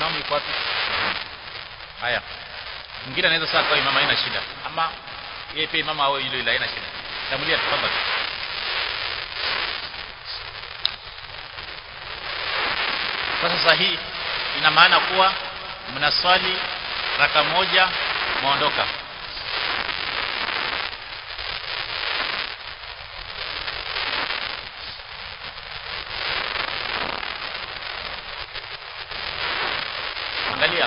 imamu yuko wapi haya mwingine anaweza sasa kwa imamu haina shida ama yeye pia imamu awe yule yule haina shida tamulia tafadhali kwa sasa hii ina maana kuwa mnaswali raka moja mwaondoka angalia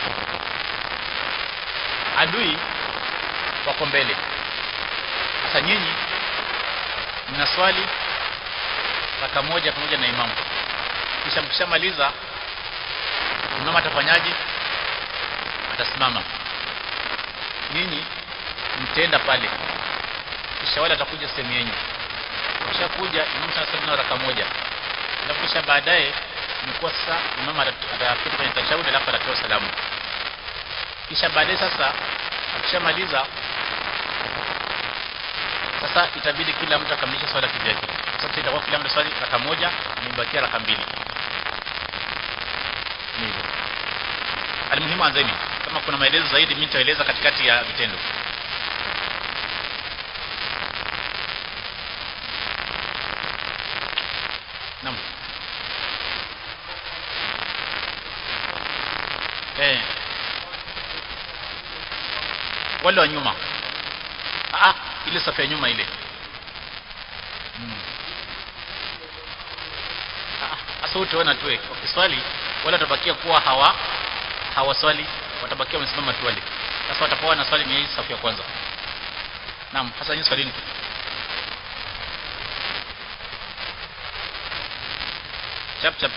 adui wako mbele sasa nyinyi mnaswali raka moja pamoja na imamu kisha mkishamaliza imamu atafanyaje atasimama nyinyi mtenda pale kisha wale atakuja sehemu yenu kisha kuja imamu sasa na raka moja alafu kisha baadaye imekuwa sasa imamu atapita kwenye tashahudi alafu atatoa salamu kisha baadaye sasa akishamaliza sasa itabidi kila mtu akamilishe swala kivyake sasa itakuwa kila mtu swali raka moja na ibakia raka mbili hivyo almuhimu anzeni kama kuna maelezo zaidi mimi nitaeleza katikati ya vitendo Naam. Eh. Wale wa nyuma. Ah, ile safu ya nyuma ile. Hmm. Ah, asa utaona tu wakiswali wale watabakia kuwa hawa hawaswali watabakia wamesimama tu wale. Sasa watakuwa na swali ni hii safu ya kwanza. Naam, hasa nyinyi swalini. Chap chap.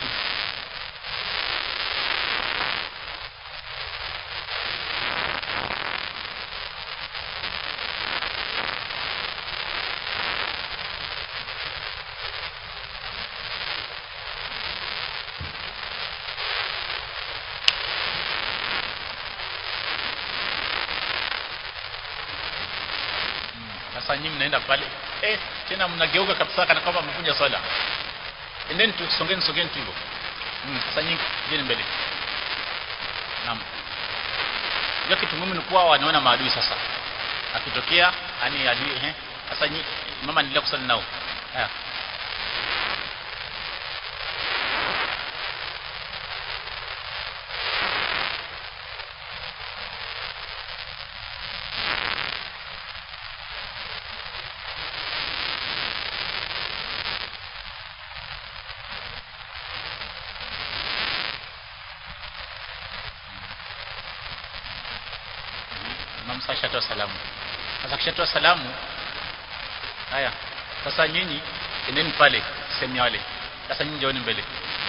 Sasa nyinyi mnaenda pale eh, tena mnageuka kabisa kana kwamba mvunja swala. Endeni tu songeni songeni tu hivyo. Mm, sasa nyinyi jeni mbele. Naam. Ndio kitu muhimu ni kuwa wanaona maadui sasa. Akitokea yani adui eh sasa nyinyi mama niendelea kusali nao. Haya. Imam sasa shatoa salamu. Sasa kishatoa salamu haya. Sasa nyinyi endeni pale sehemu ya wale. Sasa nyinyi njooni mbele.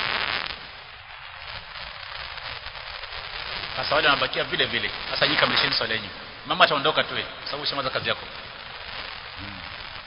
Sasa wale wanabakia vile vile. Sasa nyinyi kamilisheni swala yenu. Mama ataondoka tu kwa sababu ushamaliza kazi yako. Hmm.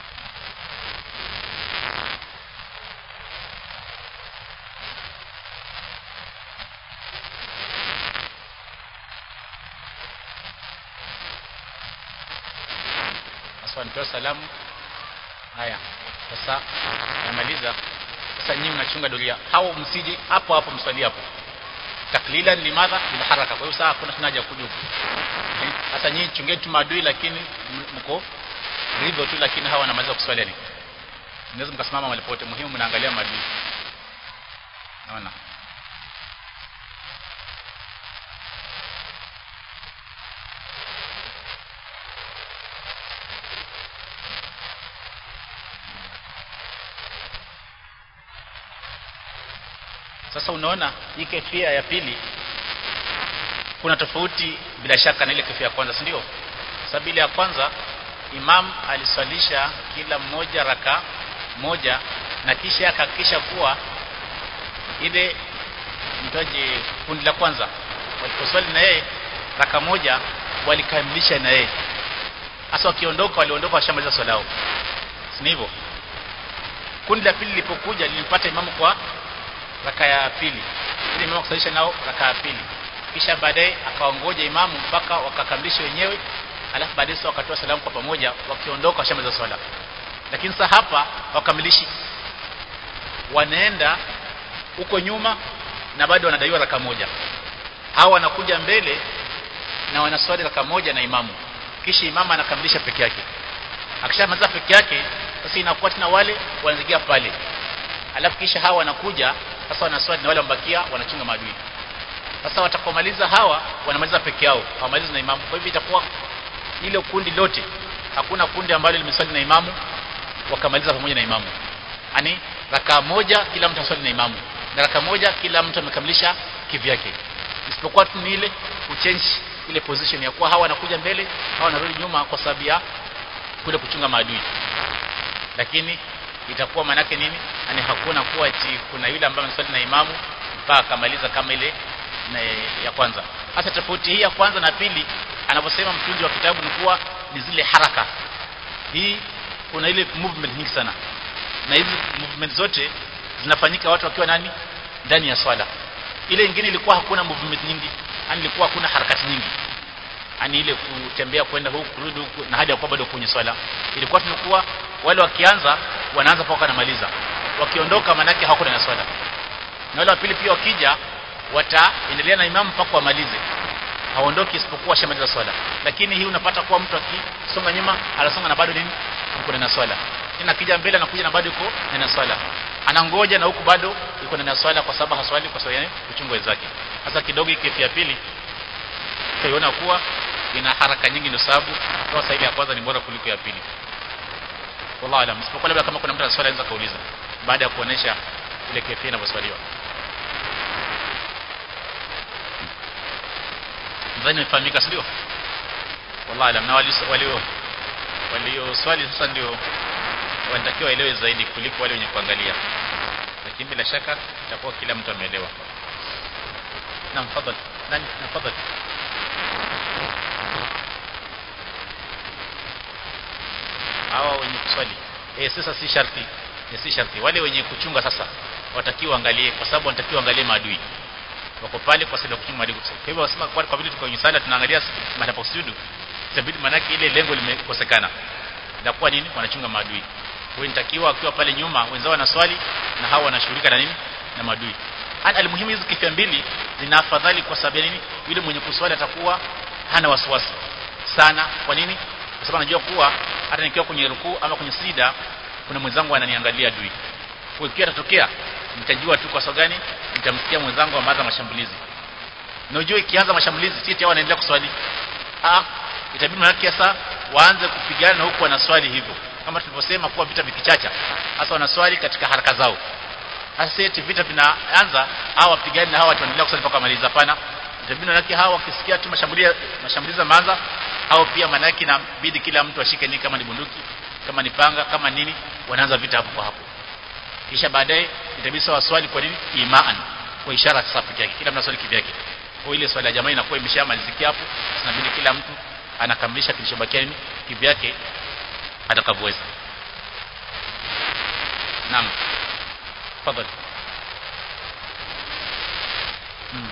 Sasa nitoa salamu. Haya. Sasa namaliza. Sasa nyinyi mnachunga doria. Hao msije hapo hapo mswali hapo. Taklilan limadha bil haraka. Kwa hiyo sasa hakuna haja kuja huko. Sasa nyinyi chungeni tu maadui lakini mko hivyo tu lakini hawa wanamaliza kuswali ni. Mnaweza mkasimama mahali pote muhimu mnaangalia maadui. Naona. Sasa unaona hii kefia ya pili kuna tofauti bila shaka na ile kefia ya kwanza, si ndio? Sababu ile ya kwanza imam aliswalisha kila mmoja raka moja na kisha akahakikisha kuwa ile mtaje kundi la kwanza waliposwali na yeye raka moja walikamilisha na yeye. Sasa wakiondoka waliondoka washamaliza swala yao. Si hivyo? Kundi la pili lilipokuja lilimpata imamu kwa raka ya pili ili imamu kusalisha nao raka ya pili kisha baadaye akaongoja imamu mpaka wakakamilisha wenyewe alafu baadaye sasa wakatoa salamu kwa pamoja wakiondoka washamaliza swala lakini sasa hapa wakamilishi wanaenda huko nyuma na bado wanadaiwa raka moja hawa wanakuja mbele na wanaswali raka moja na imamu kisha imamu anakamilisha peke yake akishamaliza peke yake sasa inakuwa tena wale wanazigia pale alafu kisha hawa wanakuja sasa wanaswali na wale wambakia wanachunga maadui sasa watakomaliza hawa wanamaliza peke yao hawamalizi na imamu kwa hivyo itakuwa ile kundi lote hakuna kundi ambalo limeswali na imamu wakamaliza pamoja na imamu yani raka moja kila mtu aswali na imamu na raka moja kila mtu amekamilisha kivyake isipokuwa tu ni ile kuchange ile position ya kuwa hawa wanakuja mbele hawa wanarudi nyuma kwa sababu ya kule kuchunga maadui lakini itakuwa manake nini yani hakuna kuwa ati kuna yule ambaye ameswali na imamu mpaka akamaliza kama ile na ya kwanza hasa tofauti hii ya kwanza na pili anaposema mtunzi wa kitabu ni kuwa ni zile haraka hii kuna ile movement nyingi sana na hizi movement zote zinafanyika watu wakiwa nani ndani ya swala ile nyingine ilikuwa hakuna movement nyingi yani ilikuwa hakuna harakati nyingi yani ile kutembea kwenda huku kurudi huku na hadi ya kuwa bado kwenye swala ilikuwa tunakuwa wale wakianza wanaanza mpaka wanamaliza wakiondoka manake hawako na swala na wale wa pili pia wakija wataendelea na imamu mpaka wamalize haondoki isipokuwa shamaliza swala lakini hii unapata kuwa mtu akisonga nyuma anasonga na bado nini yuko na swala tena akija mbele anakuja na bado yuko na swala anangoja na huku bado yuko na swala kwa sababu haswali kwa sababu ya kuchunga wenzake sasa kidogo ikifi ya pili utaiona kuwa ina haraka nyingi ndio sababu kwa sababu ya kwanza ni bora kuliko ya pili wallahu alam isipokuwa labda kama kuna mtu ana swali anaweza kauliza baada ya kuonesha ile kefia inavyoswaliwa nadhani imefahamika sio wallahi alam na walio walio walio swali sasa ndio wanatakiwa waelewe zaidi kuliko wale wenye kuangalia lakini bila shaka itakuwa kila mtu ameelewa naam fadhali nani tafadhali hawa wenye kuswali eh sasa si sharti eh, si sharti wale wenye kuchunga sasa watakiwa angalie kwa sababu wanatakiwa angalie maadui wako pale kwa sababu ya kuchunga maadui kwa hivyo wasema kwa kwa vile tuko kwenye sala tunaangalia mahali pa kusujudu itabidi manake ile lengo limekosekana inakuwa nini wanachunga maadui kwa hiyo nitakiwa akiwa pale nyuma wenzao wanaswali na hao wanashughulika na nini na maadui hata almuhimu hizi kifia mbili zina afadhali kwa sababu ya nini yule mwenye kuswali atakuwa hana wasiwasi sana kwa nini kwa sababu anajua kuwa hata nikiwa kwenye rukuu ama kwenye sida kuna mwenzangu ananiangalia adui kwa hiyo atatokea nitajua tu kwa sababu gani nitamsikia mwenzangu ameanza mashambulizi na ujue ikianza mashambulizi si tayari wanaendelea kuswali ah itabidi manake sasa waanze kupigana huku wanaswali hivyo kama tulivyosema kuwa vita vikichacha hasa wanaswali katika haraka zao hasa eti vita vinaanza hawa wapigani na hawa watu wanaendelea kusali mpaka maliza hapana itabidi manake hawa wakisikia tu mashambulia mashambulizi yameanza au pia manake inabidi kila mtu ashike nini kama ni bunduki kama ni panga kama nini wanaanza vita hapo kwa hapo kisha baadaye itabidi waswali kwa nini imaan kwa ishara sasa pekee yake kila mtu aswali kivyake kwa ile swala ya jamaa inakuwa imeshamalizikia hapo sasa inabidi kila mtu anakamilisha kilichobakia nini kivyake atakavyoweza naam tafadhali hmm.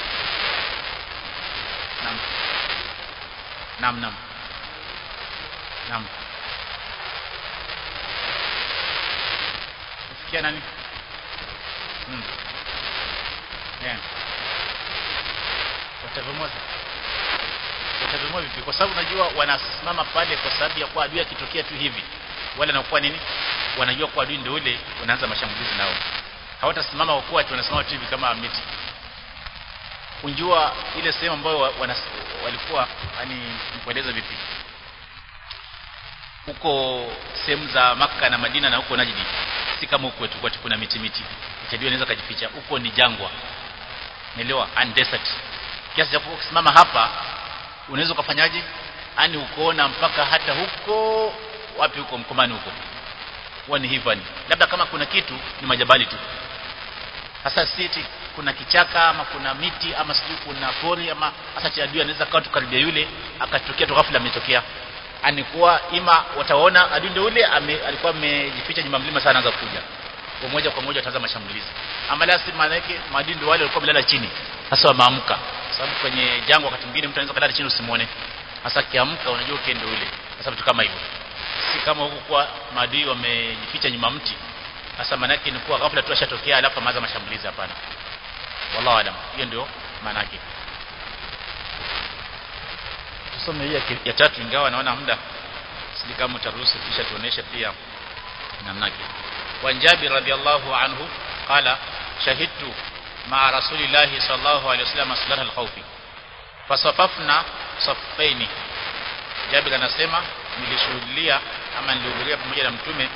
naam naam naam naam kufikia nani hmm. yeah. watavyomoza watavyomoa vipi kwa sababu unajua wanasimama pale kwa sababu ya kuwa adui akitokea tu hivi wale wanakuwa nini wanajua kuwa adui ndio ule wanaanza mashambulizi nao hawatasimama kwa kuwa wanasimama tu hivi kama miti unjua ile sehemu ambayo wana, walikuwa yani nikueleza vipi huko sehemu za maka na Madina na huko Najdi si kama huko tu kuna miti miti itajua inaweza kujificha huko ni jangwa nielewa and desert kiasi cha kusimama hapa unaweza kufanyaje yani ukoona mpaka hata huko wapi huko mkomani huko huwa ni hivyo labda kama kuna kitu ni majabali tu hasa siti kuna kichaka ama kuna miti ama sijui kuna pori ama hasa cha adui anaweza kawa tukaribia yule akatokea tu ghafla ametokea anikuwa ima wataona adui ndio yule alikuwa amejificha nyuma mlima sana anaanza kuja kwa moja kwa moja wataanza mashambulizi ama la si maana yake maadui ndio wale walikuwa wamelala chini sasa wameamka sababu kwenye jangwa wakati mwingine mtu anaweza kulala chini usimuone hasa kiamka unajua uke ndio yule sasa vitu kama hivyo si kama huko kwa maadui wamejificha nyuma mti sasa maana yake ni kuwa ghafla tu ashatokea alafu amaanza mashambulizi hapana wallahu alam hiyo ndio maana yake tusome hii ya, ya tatu ingawa naona muda sisi kama utaruhusu kisha tuoneshe pia namna yake wa Jabir radhiallahu anhu qala shahidtu ma rasulillah sallallahu alaihi wasallam salat al-khawfi fasafafna saffaini Jabir anasema nilishuhudia ama nilihudhuria pamoja na mtume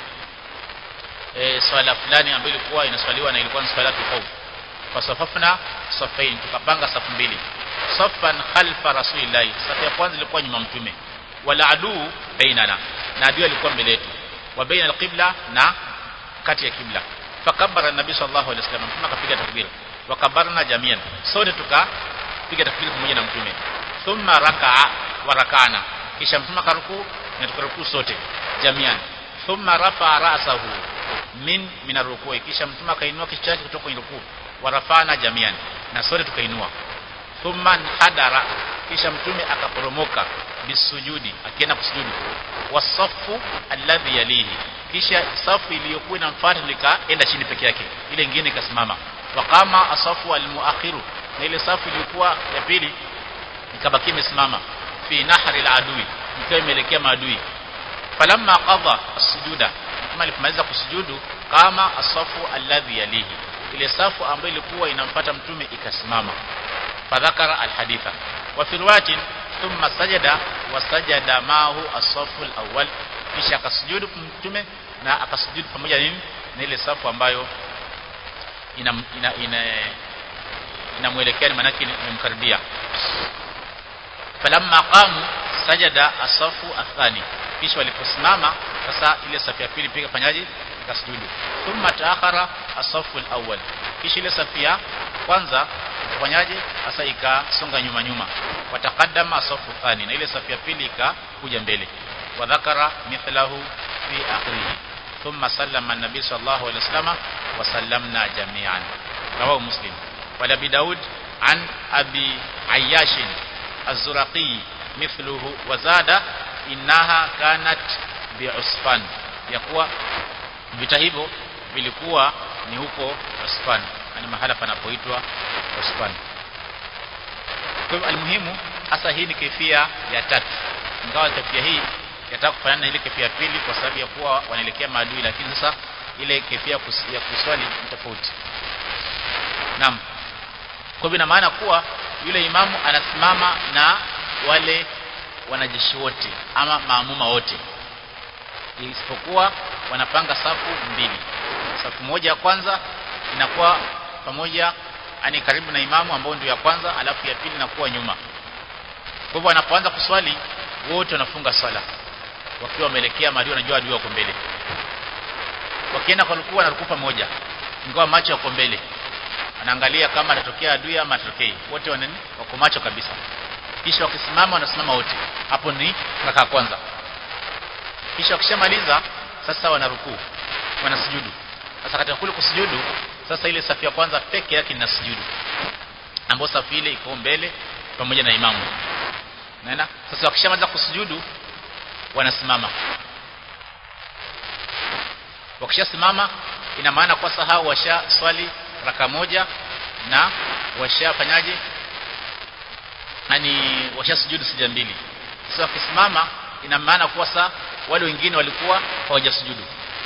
e, swala fulani ambayo ilikuwa inaswaliwa na ilikuwa ni swala khawf fasafafna saffain tukapanga safu mbili saffan khalfa rasulillah safu ya kwanza ilikuwa nyuma mtume wala aduu bainana na adui alikuwa mbele yetu wa baina alqibla na kati ya kibla fakabara nabii sallallahu alaihi wasallam mtume akapiga takbir wakabarna jamian sote tukapiga takbir pamoja na mtume thumma rakaa wa rakana kisha mtume akaruku na tukaruku sote jamian thumma rafa ra'sahu min min arrukui kisha mtume akainua kichwa chake kutoka kwenye rukuu warafana jamian na sote tukainua thumma hadara kisha mtume akaporomoka bisujudi akienda kusujudu wasafu alladhi yalihi kisha safu iliyokuwa inamfuata likaenda chini peke yake ile nyingine ikasimama waqama asafu almuakhiru na ile safu iliyokuwa ya pili ikabaki imesimama fi nahri aladui ikiwa imeelekea maadui falamma qadha as-sujuda kama alipomaliza kusujudu kama asafu alladhi yalihi ile safu ambayo ilikuwa inamfuata mtume ikasimama fadhakara alhaditha wa fi riwayatin thumma sajada wa sajada mahu as-safu al-awwal kisha akasujudu mtume na akasujudu pamoja nini na ile safu ambayo ina ina, ina inamwelekea ni manake imemkaribia falamma qamu sajada asafu athani kisha waliposimama sasa ile safu ya pili pia fanyaje ikasujudu thumma taakhara asafu alawwal kisha ile safu ya kwanza fanyaje sasa ikasonga nyuma nyuma wataqaddama asafu thani na ile safu ya pili ikakuja mbele wa dhakara mithlahu fi akhirih thumma sallama an-nabi sallallahu alaihi wasallam wa sallamna jami'an rawahu muslim wala bi daud an abi ayyash az-zuraqi mithluhu wa zada innaha kanat bi'usfan yakuwa vita hivyo vilikuwa ni huko Usfan ni mahala panapoitwa Usfan kwa hivyo almuhimu hasa hii ni kifia ya tatu ingawa kifia hii yataka kufanana na ile kifia ya pili kwa sababu ya kuwa wanaelekea maadui lakini sasa ile kifia ya kuswali ni tofauti naam kwa hivyo ina maana kuwa yule imamu anasimama na wale wanajeshi wote ama maamuma wote isipokuwa wanapanga safu mbili safu moja ya kwanza inakuwa pamoja ani karibu na imamu ambao ndio ya kwanza alafu ya pili inakuwa nyuma kwa hivyo wanapoanza kuswali wote wanafunga swala wakiwa wameelekea mahali wanajua adui wako mbele wakienda kwa rukuu na rukuu pamoja ingawa macho yako mbele anaangalia kama atatokea adui ama atatokei wote wanani wako macho kabisa kisha wakisimama wanasimama wote hapo ni raka kwanza kisha wakishamaliza sasa wanarukuu wanasujudu sasa katika kule kusujudu sasa ile safu ya kwanza peke yake ina sujudu ambapo safu ile iko mbele pamoja na imamu naona sasa wakishamaliza kusujudu wanasimama wakishasimama ina maana kwa sahau washa swali raka moja na washafanyaje yani washasujudu sija mbili sasa wakisimama ina maana kuwa saa wale wengine walikuwa hawajasujudu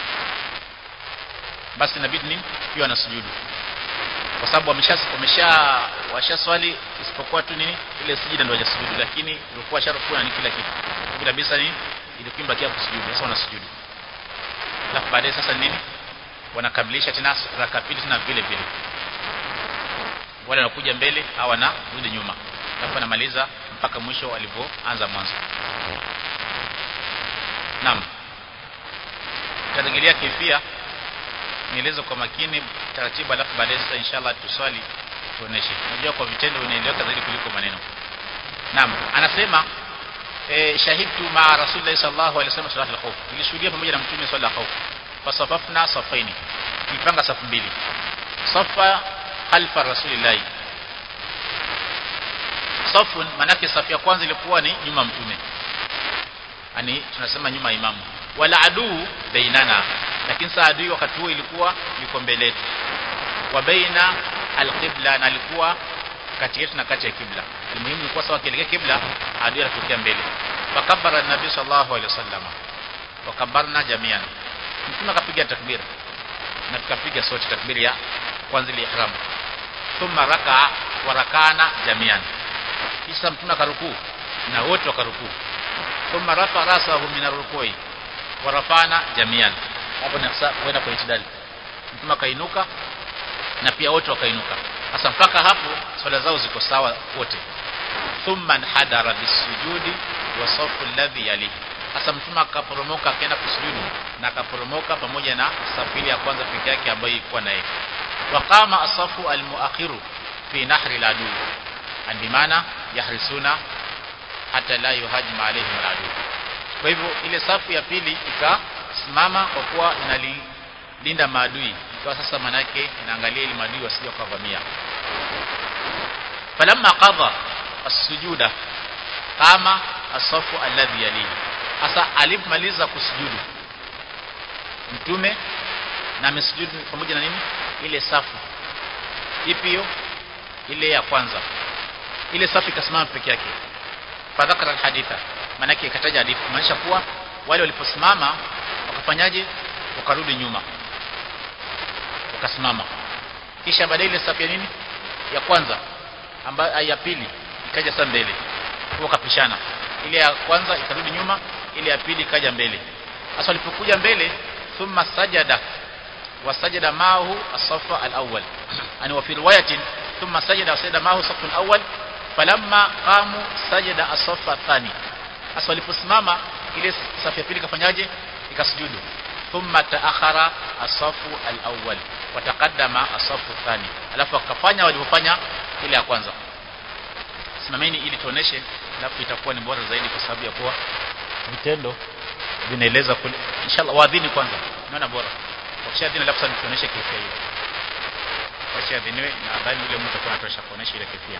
basi inabidi nini pia wanasujudu kwa sababu wamesha wamesha washaswali isipokuwa tu nini ile sijida ndio hawajasujudu lakini ilikuwa sharufu ni kila kitu bila bisa ni ilikuwa imebakia kusujudu sasa wanasujudu alafu baadaye sasa nini wanakamilisha tena raka pili tena vile vile wale wanakuja mbele au wanarudi nyuma alafu anamaliza mpaka mwisho walivyoanza mwanzo naam tutarejelea kifia nieleze kwa makini taratibu alafu baadaye sasa inshallah tuswali tuoneshe unajua kwa vitendo unaeleweka zaidi kuliko maneno naam anasema e, shahidtu ma rasulillah sallallahu alaihi wasallam salat al-khawf nilishuhudia pamoja na mtume swala al-khawf fasafafna safaini nipanga safu mbili safa khalfa rasulillah safu manake safu ya kwanza ilikuwa ni nyuma mtume yani tunasema nyuma imamu wala aduu bainana lakini saa adui wakati huo ilikuwa yuko mbele yetu wa baina alqibla na alikuwa kati yetu na kati ya kibla muhimu ni kuwa sawa kielekea kibla adui anatokea mbele fakabara nabii sallallahu alaihi wasallam wakabarna jamian mtume akapiga takbir na tukapiga sote takbiri ya kwanza ile ihram thumma raka wa rakana jamian kisha mtume akarukuu na wote wakarukuu thumma rafa rasahu min arrukui wa rafana jamian hapo ni kwenda kwa itidali mtume akainuka na pia wote wakainuka sasa mpaka hapo swala zao ziko sawa wote thumma hadara bisujudi wa safu alladhi yalihi sasa mtume akaporomoka akaenda kusujudu na akaporomoka pamoja na safu ile ya kwanza peke yake ambayo ilikuwa naye waqama asafu almuakhiru fi nahri aladu andimana yahrisuna hata la yuhajma alaihim aladu kwa hivyo ile safu ya pili ikasimama kwa kuwa inalilinda maadui ikawa sasa manake inaangalia ili maadui wasije wakavamia falamma qadha as-sujuda qama as-safu alladhi yalihi sasa alipomaliza kusujudu mtume na amesujudu pamoja na nini ile safu ipi hiyo ile ya kwanza ile safu ikasimama peke yake fadhakara alhaditha manake ikataja hadithi maanisha kuwa wale waliposimama wakafanyaje wakarudi nyuma wakasimama kisha baadaye ile safu ya nini ya kwanza ambayo ya pili ikaja sasa mbele kwa kapishana ile ya kwanza ikarudi nyuma ile ya pili ikaja mbele sasa walipokuja mbele thumma sajada wasajada maahu as-safa al-awwal ani wa fi riwayatin thumma sajada wasajada maahu safu al-awwal falamma qamu sajada as-safa athani sasa waliposimama ile safu ya pili kafanyaje ikasujudu thumma taakhara as-safu al-awwal wa taqaddama as-safu athani alafu akafanya walipofanya ile ya kwanza simameni ili tuoneshe alafu itakuwa ni bora zaidi kwa sababu ya kuwa vitendo vinaeleza kule inshallah waadhini kwanza naona bora wakishadhini alafu sasa tuoneshe kifia hiyo wakishadhiniwe na nadhani ule mtu atakuwa anatosha kuonesha ile kifia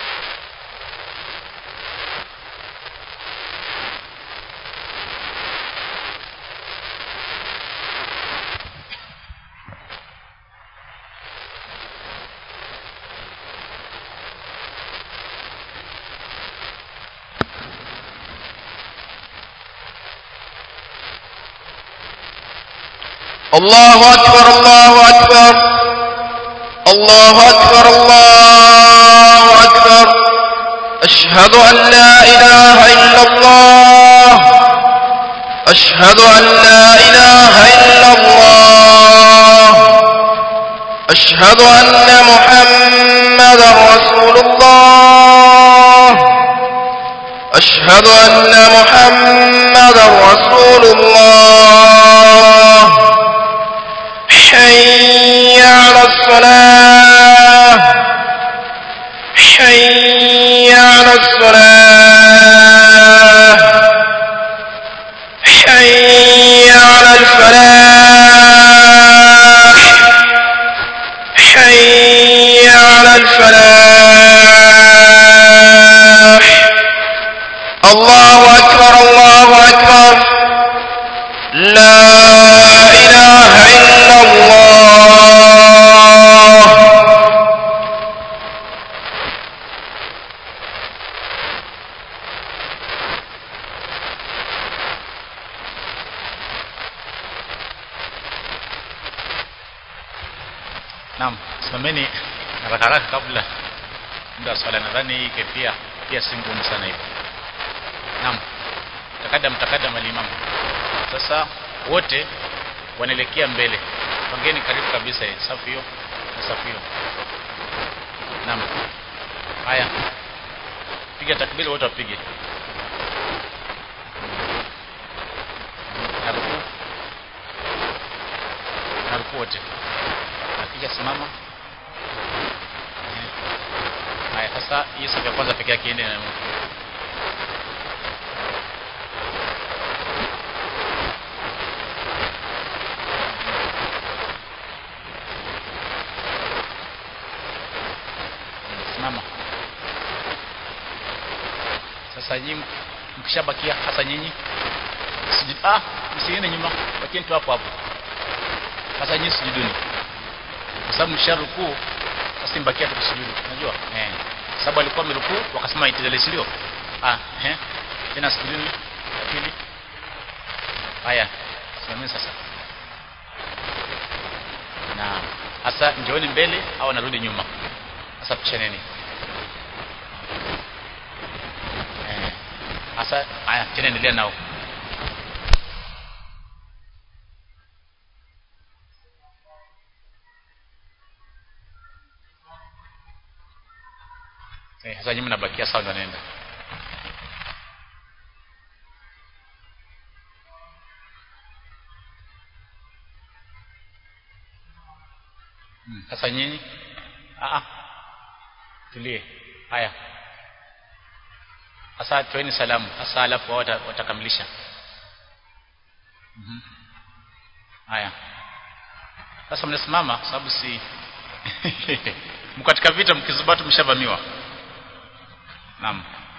الله أكبر الله أكبر الله أكبر الله أكبر أشهد أن لا إله إلا الله أشهد أن لا إله إلا الله أشهد أن محمدا رسول الله أشهد أن محمدا رسول الله حي على الصلاة حي على الصلاة حي على الفلاح حي على الفلاح الله أكبر الله أكبر لا إله إلا الله Naam, simameni haraka haraka kabla muda wa swala. Nadhani hii kefia pia si ngumu sana hivyo. Naam, takadam takadam alimamu. Sasa wote wanaelekea mbele, pangeni karibu kabisa hii safu hiyo na safu hiyo. Naam, haya, piga takbiri, wote wapige. Naruku, naruku wote akija simama haya sasa hii safu ya kwanza peke yake iende na simama sasa nyinyi mkishabakia hasa nyinyi sijui ah msiende nyuma bakieni tu hapo hapo sasa nyinyi sujuduni kwa sababu msharukuu sasa mbakia tu kusujudu unajua eh sababu alikuwa amerukuu wakasema itidali si ndio ah eh tena sujudini ya pili haya simameni sasa na hasa njooni mbele au anarudi nyuma sasa pishaneni eh hasa haya tena endelea nao eh sasa nyinyi mnabakia sawa ndo anaenda Hmm, sasa nyinyi ah ah tulie haya sasa toeni salamu sasa alafu wao wata- watakamilisha Mhm. haya sasa mnasimama sababu si mko katika vita mkizubatu mshavamiwa naam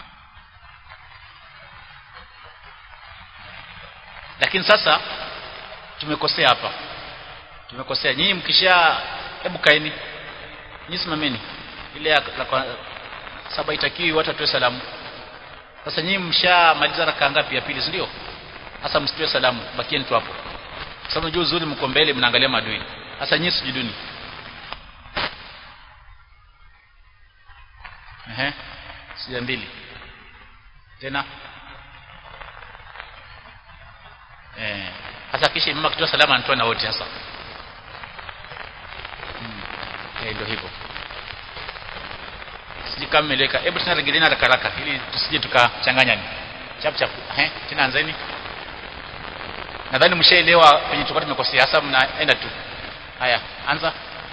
lakini sasa tumekosea hapa tumekosea nyinyi mkisha hebu kaeni nyinyi simameni ile ya la kwa- saba itakiwi watu watoe salamu sasa nyinyi mshamaliza raka ngapi ya pili si ndio sasa msitoe salamu bakieni tu hapo kwa sababu unajua uzuri mko mbele mnaangalia madui sasa nyinyi sujuduni ehe sija mbili tena eh sasa kisha mama akitoa salamu anatoa na wote sasa hmm. eh ndio hivyo siji kama meleka hebu tena regeleeni haraka haraka ili tusije tukachanganyani chap chap eh tena anzeni nadhani mshaelewa penye tulikuwa tumekosea sasa mnaenda tu haya anza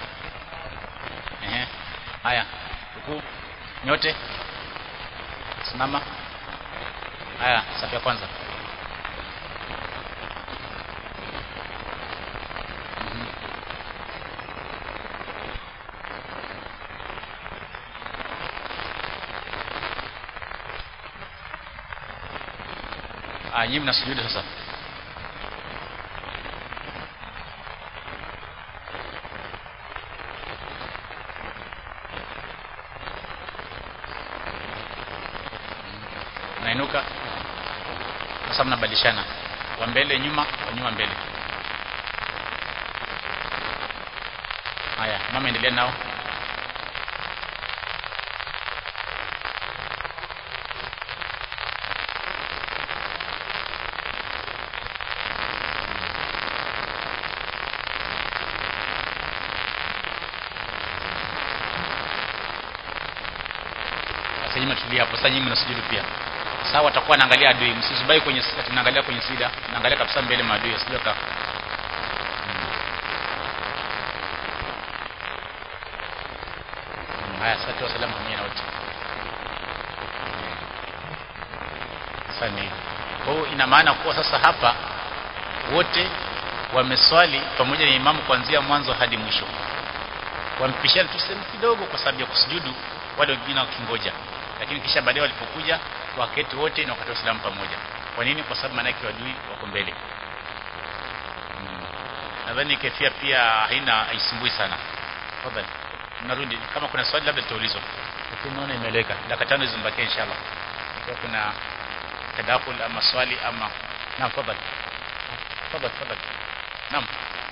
ehe haya huku nyote simama haya safu ya kwanza Mhm. Ah, nyinyi mnasujudu sasa. Mnainuka. Sasa mnabadilishana. Wa mbele nyuma, wa nyuma mbele. Haya, mama endelea nao. Sasa nyinyi mtulia hapo. Sasa nyinyi mnasujudu pia. Sawa watakuwa naangalia adui, msizubai kwenye sida, tunaangalia kwenye sida, naangalia kabisa mbele maadui, sio ka. Mm, Haya, sasa toa salamu kwa na wote. Sasa ni kwa hiyo ina maana kuwa sasa hapa wote wameswali pamoja na imamu kuanzia mwanzo hadi mwisho wampishana tu sehemu kidogo kwa sababu ya kusujudu wale wengine wakingoja lakini kisha baadaye walipokuja waketi wote na wakatoa salamu pamoja kwa nini kwa sababu maanake wadui wako mbele mm. nadhani kefia pia haina haisumbui sana tafadhali narudi kama kuna swali labda litaulizwa lakini naona imeeleweka dakika tano zimbakia inshallah ikiwa kuna tadakul ama swali ama naam tafadhali tafadhali tafadhali naam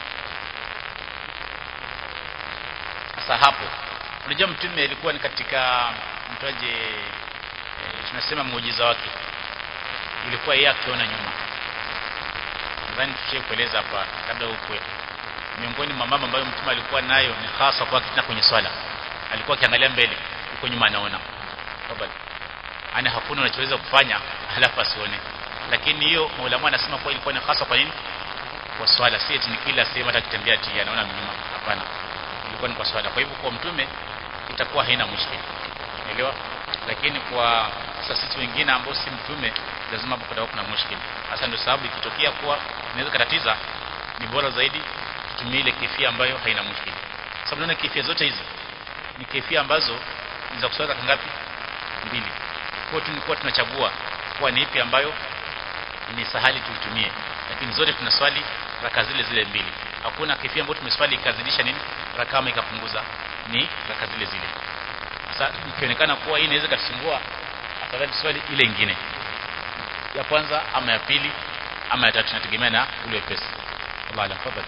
sasa hapo unajua mtume alikuwa ni katika mtaje e, tunasema muujiza wake ilikuwa yeye akiona nyuma nadhani tushie kueleza hapa labda ukwe miongoni mwa mambo ambayo mtume alikuwa nayo ni hasa kwa kitina kwenye swala alikuwa akiangalia mbele huko nyuma anaona tafadhali ana hakuna unachoweza kufanya halafu asione lakini hiyo maulama anasema kwa ilikuwa ni hasa kwa nini kwa swala si eti ni kila sehemu hata kitembea ati anaona nyuma hapana ilikuwa ni kwa swala kwa hivyo kwa mtume itakuwa haina mushkili unaelewa lakini kwa sasa sisi wengine ambao si mtume lazima hapo kutakuwa kuna mushkili hasa ndio sababu ikitokea kuwa inaweza katatiza ni bora zaidi tutumie ile kifia ambayo haina mushkili sababu naona kifia zote hizi ni kifia ambazo ni za kuswali raka ngapi mbili kwa hiyo tulikuwa tunachagua kuwa ni ipi ambayo ni sahali tuitumie lakini zote tunaswali raka zile zile mbili hakuna kifia ambayo tumeswali ikazidisha nini raka ama ikapunguza ni raka zile zile sasa ikionekana kuwa hii inaweza katusumbua afadhali swali ile ingine ya kwanza ama ya pili ama ya tatu inategemea na ule wepesi Allah alam fadhali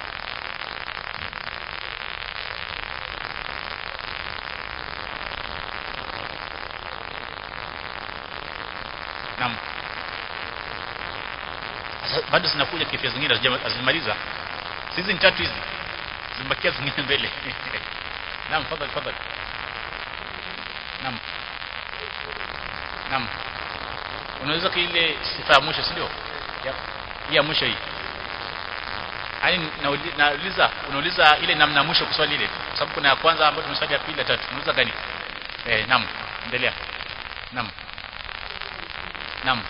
Naam. Sasa bado zinakuja kifia zingine hazijamaliza. Hizi ni tatu hizi. Zimebakia zingine mbele. Naam, fadhali fadhali. Naam. Naam. Unaweza kile sifa ya mwisho si ndio? Ya, ya mwisho hii. Yaani nauliza unauliza ile namna ya mwisho kuswali ile. Kwa sababu kuna ya kwanza ambayo tumeswali ya pili ya tatu. Unauliza gani? Eh, naam. Endelea. Naam. Naam.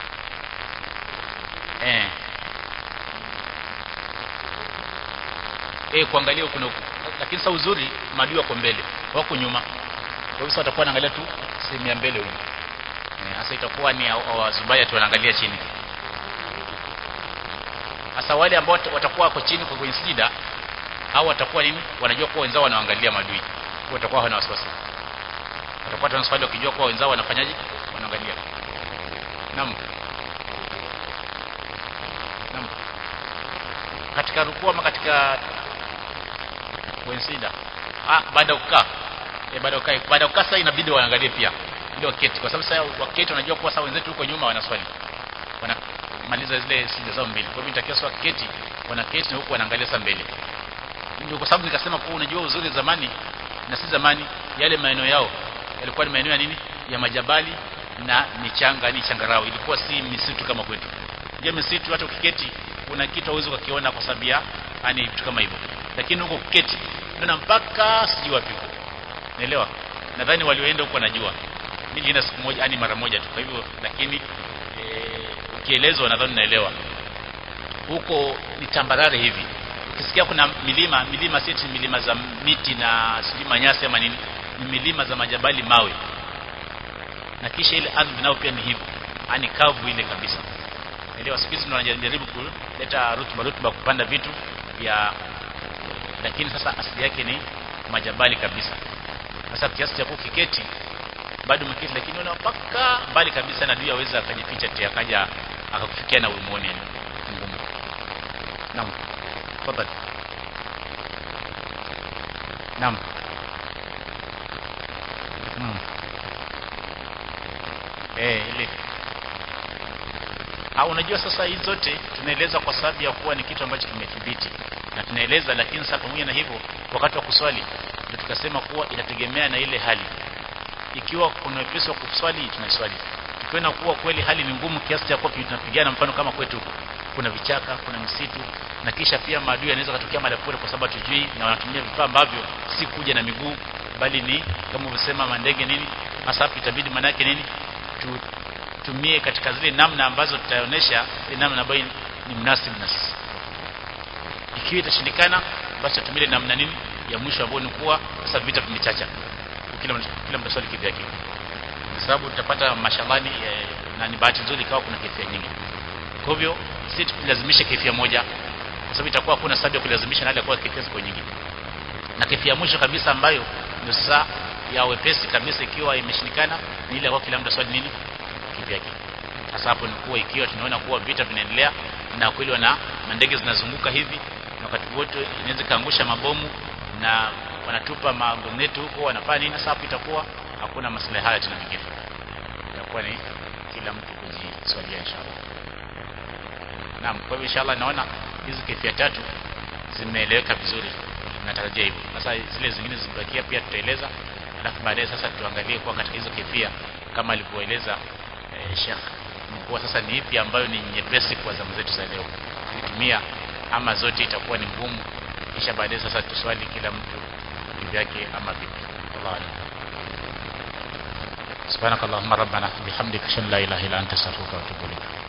Eh. Eh, kuangalia huko na huko. Lakini sasa uzuri maadui wako mbele, wako nyuma. Kwa hivyo watakuwa wanaangalia tu sehemu ya mbele huko. Eh, sasa itakuwa ni wazubaya tu wanaangalia chini. Sasa wale ambao watakuwa wako chini kwa kwenye sijida au watakuwa nini? Wanajua kuwa wenzao wanaangalia maadui. Kwa watakuwa hawana wasiwasi. Watakuwa tuna swali wakijua kuwa wenzao wanafanyaje? Wanaangalia. Naam. Naam. Katika rukuu ama katika wensida. Ah, baada kukaa. Eh, baada kukaa, baada kukaa sasa inabidi waangalie pia. Ndio waketi kwa sababu sasa waketi wanajua kuwa sasa wenzetu huko nyuma wanaswali. Wanamaliza zile sida zao mbili. Kwa hivyo nitakia swa keti, wanaketi na huku wanaangalia sasa mbele. Ndio kwa sababu nikasema kuwa unajua uzuri zamani na si zamani yale maeneo yao yalikuwa ni maeneo ya nini? Ya majabali na michanga ni changarao ilikuwa si misitu kama kwetu je misitu hata ukiketi kuna kitu hauwezi ukakiona kwa sababu ya yani vitu kama hivyo lakini huko kuketi unaona mpaka sijui wapi huko naelewa nadhani walioenda huko wanajua mimi nilienda siku moja yani mara moja tu kwa hivyo lakini e, ukielezwa nadhani naelewa huko ni tambarare hivi ukisikia kuna milima milima si milima za miti na sijui manyasi ama nini ni milima za majabali mawe na kisha ile ardhi nayo pia ni hivyo yani kavu ile kabisa elewa siku hizi tunajaribu kuleta rutuba rutuba kupanda vitu vya lakini sasa asili yake ni majabali kabisa sasa kiasi cha kukiketi bado mketi lakini una mpaka mbali kabisa na adui aweza akajificha tena akaja akakufikia na umuone ngumu naam tafadhali naam naam eh ile au unajua sasa hizi zote tunaeleza kwa sababu ya kuwa ni kitu ambacho kimethibiti na tunaeleza lakini sasa pamoja na hivyo wakati wa kuswali ndio tukasema kuwa inategemea na ile hali ikiwa kuna wepesi wa kuswali tunaswali tukiona kuwa kweli hali ni ngumu kiasi cha kuwa tunapigana mfano kama kwetu huko kuna vichaka kuna misitu na kisha pia maadui yanaweza kutokea mara pole kwa sababu tujui na wanatumia vifaa ambavyo si kuja na miguu bali ni kama ulivyosema mandege nini hasa itabidi manake nini tutumie katika zile namna ambazo tutaonesha ile namna ambayo ni mnasibu na sisi ikiwa itashindikana basi tutumie namna nini ya mwisho ambayo ni kuwa sasa vita vimechacha kila kila mtu swali kivyake kwa sababu tutapata mashambani eh, na ni bahati nzuri ikawa kuna kefia nyingi kwa hivyo sisi tukilazimisha kefia moja kwa sababu itakuwa hakuna sababu ya kulazimisha na hali ya kuwa kefia ziko nyingi na kefia mwisho kabisa ambayo ndio sasa ya wepesi kabisa ikiwa imeshindikana ni ile kwa kila mtu swali nini kivyake sasa hapo ni kuwa ikiwa tunaona kuwa vita vinaendelea na kweli wana ndege zinazunguka hivi na wakati wote inaweza kaangusha mabomu na wanatupa magomneti huko wanafanya nini sasa hapo itakuwa hakuna maslahi haya tena mengine itakuwa ni kila mtu kujiswalia inshallah naam kwa hivyo inshallah naona hizi kefia tatu zimeeleweka vizuri natarajia hivyo sasa zile zingine zibakia pia tutaeleza alafu baadaye sasa tuangalie kwa katika hizo kefia kama alivyoeleza eh, Sheikh kuwa sasa ni ipi ambayo ni nyepesi kwa zamu zetu za leo kutumia ama zote itakuwa ni ngumu kisha baadaye sasa tuswali kila mtu vyake ama vipi Allah سبحانك اللهم ربنا بحمدك اشهد ان لا اله الا انت استغفرك واتوب اليك